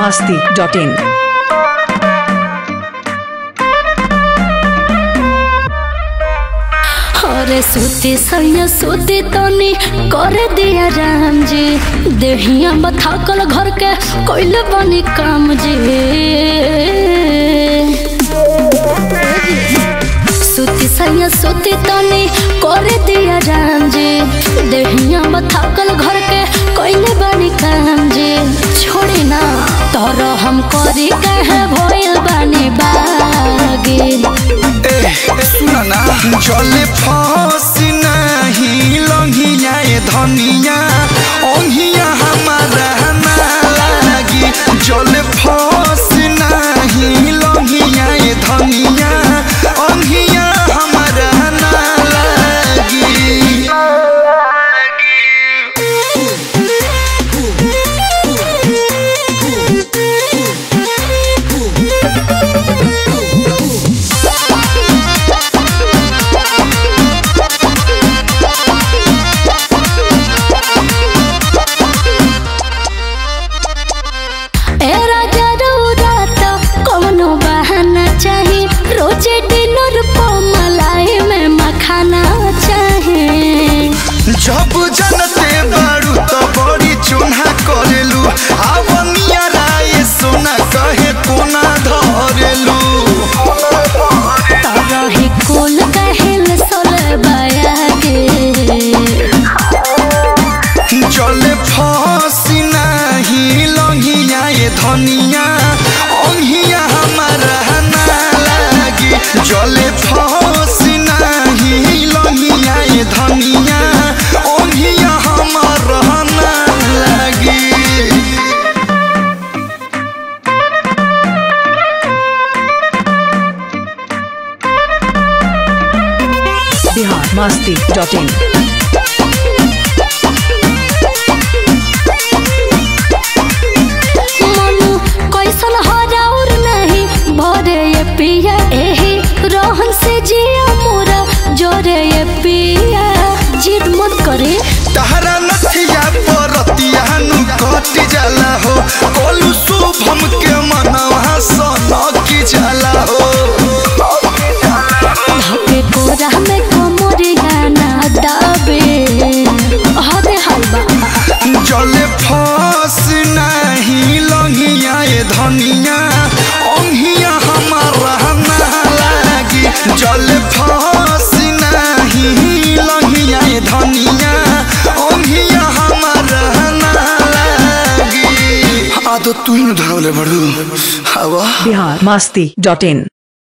masti.in. अरे सूती सैया सूती तनी कर दिया राम जी देहिया बथाकल घर के कोइले बनी काम जी सूती सैया सूती तनी कर दिया राम जी देहिया बथाकल घर के कोइले बनी काम जी छोड़ी ना तोर हम करी कहे भइल बानी बागी ए सुन ना जले फसी नहीं लंघिया ए धनिया ओंघिया हमारा ना लागी जले फसी नहीं लंघिया ए धनिया ओंघिया हमारा ना लागी ए राजा रउरात कौनो बहाना चाही रोजे डिनर को मलाई में मखाना चाही जब जनते बारू तो बड़ी चुना करेलू आवनिया राय सोना कहे कोना धरेलू तरही कुल कहिल सोल बयागे जले फसी नहीं लंघिया ये धनिया ओंघिया हमारा ना लागी जले फसी नहीं लंघिया ये धनिया ओंघिया हमारा ना लागी Bihar masti.in. मनु कैसन हराउर नहीं भरे ये पिया एही रोहन से जिया मोरा जोरे ये पिया जिद मत करे तहरा नथिया परतिया नु कट जाला हो कोलू शुभम के मनवा सन की जाला हो धके कोरा में कोमरिया ना दाबे हदे हलवा जले फस नहीं लंघिया ये धनिया ओंघिया हमारा ना लागी जले फस नहीं लंघिया ये धनिया ओंघिया हमारा ना लागी आ तो तू ही धरले बड़ू हवा Bihar masti.in.